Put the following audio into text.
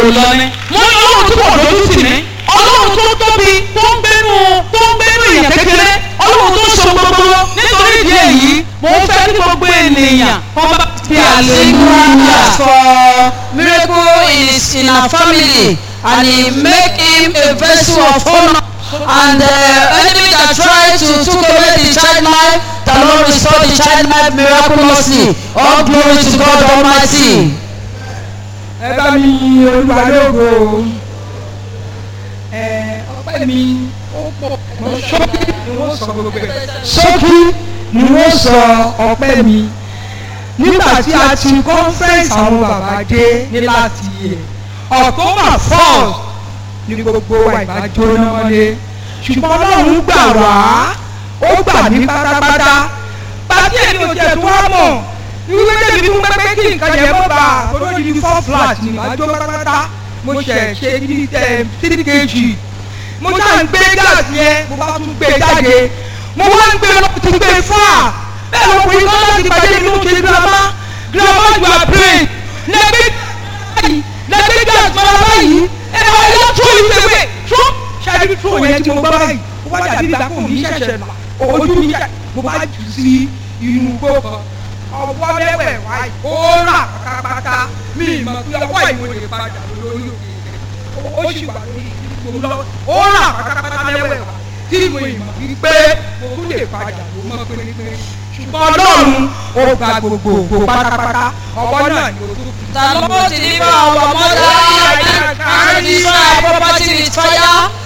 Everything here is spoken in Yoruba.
lọ ni mo ní ọlọ́run tí kò lójú tì mí ọlọ́run tó tóbi tó ń gbénu tó ń gbénu èèyàn kékeré ọlọ́run tó so gbogbo nítorí ìdí èyí mo fẹ́ kí gbogbo ènìyàn wọ́n bá fi Hallelujah àlèlúyà. for miracle in his in our family and he make him a vessel of honor and the enemy that try to took away the child life the Lord restore the child life miraculously all glory to God almighty. ẹ bá mi yin olúwa lógo ẹ ọpẹ́ mi ó pọ̀ mọ́ ṣókí ni wọ́n sọ gbogbo ẹ̀ ṣókí ni wọ́n sọ ọpẹ́ mi nígbà tí a ti conference àwọn bàbá dé ní láti yẹ october four ni gbogbo wa ìbá jóná wọlé ṣùgbọ́n ọlọ́run gbà wá ó gbà mí pátápátá pàtí èmi ò jẹ́ tó wá mọ̀ ìwé tẹ̀mí fún pẹ́pẹ́ kí nǹkan yẹn mọ́ bá olóyìn ní four flat ní ìbájọ́ pátápátá mo ṣẹ̀ ṣe ní three kg mo ṣáà ń gbé gáàsì yẹn mo bá tún gbé jáde mo wá ń gbé lọ tún gbé fáà bẹ́ẹ̀ lọkùnrin kan láti pàdé nínú ṣe girama girama you are praying lẹ́gbẹ́ báyìí lẹ́gbẹ́ gáàsì mọ́ra báyìí ẹ̀ wá yọ tó ìwé tó ṣáàbí tó yẹn tí mo gbá báyìí ó wá dàbí ìgbà kò ní ṣẹ̀ṣẹ̀ là ojú mi ṣẹ̀ mo bá jù sí inú igbó kan ọwọ́ mẹ́wẹ̀ wáyé ó rà pátápátá mi ìmọ̀ pé ọwọ́ ìwé lè padà lórí òkè ó sì wà lórí ìgbòho lọ ó rà pátápátá mẹ́wẹ̀ wá tí mo ìmọ̀ wípé mo tún lè padà ló mọ́ pérépéré ṣùgbọ́n ọlọ́run ó gba gbogbo ògbó pátápátá ọwọ́ náà ni o tó fi. The Lord deliver our mother and destroy our property with fire